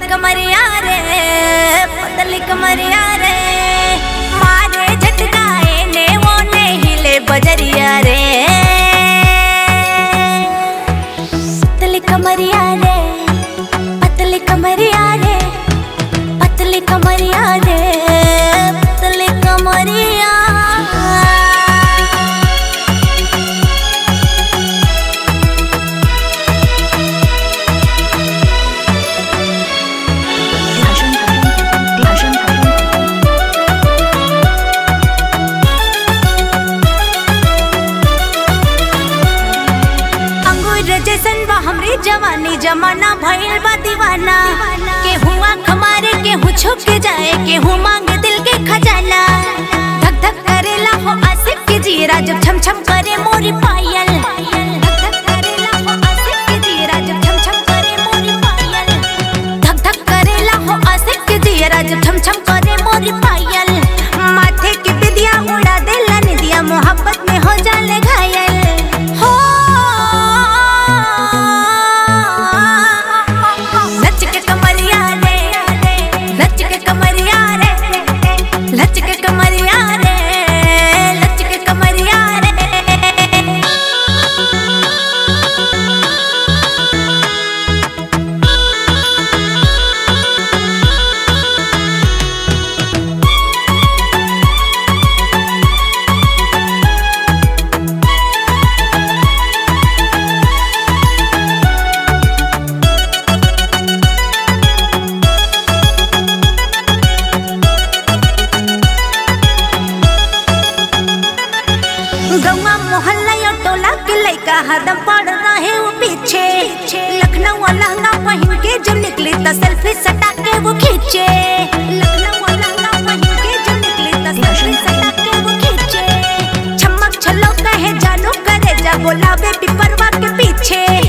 कमरिया रे पतली कमरिया रे मारे झटकाए ने वो ने हिले बजरिया रे पतली कमरिया रे पतली कमरिया रे पतली कमरिया रे पतली कमरिया अंगूर जैसन बा हमरी जवानी जमाना भइल बा दीवाना के हुआ खमारे के हूँ छुप के जाए के हूँ मांगे दिल के खजाना धक धक करेला हो आसिफ के जीरा जब छम छम करे मोरी पायल धक धक करेला हो आसिफ के जीरा जब छम छम करे मोरी पायल धक धक करेला हो आसिफ के जीरा जब छम छम करे मोरी पायल माथे की बिदिया उड़ा देला निदिया मोहब्बत में हो जाले घायल हो नच के कमरिया रे नच के कमरिया रे नच के कमरिया रे नच के कमरिया रे गौवा मोहल्ला या टोला के लइका हरदम पड़ रहे वो पीछे लखनऊ लहंगा पहन के जब निकली त सेल्फी सटा के वो खींचे लखनऊ लहंगा पहन के जब निकली त सेल्फी सटा के वो खींचे छमक छलो कहे जानो करे जा बोलावे पिपरवा के पीछे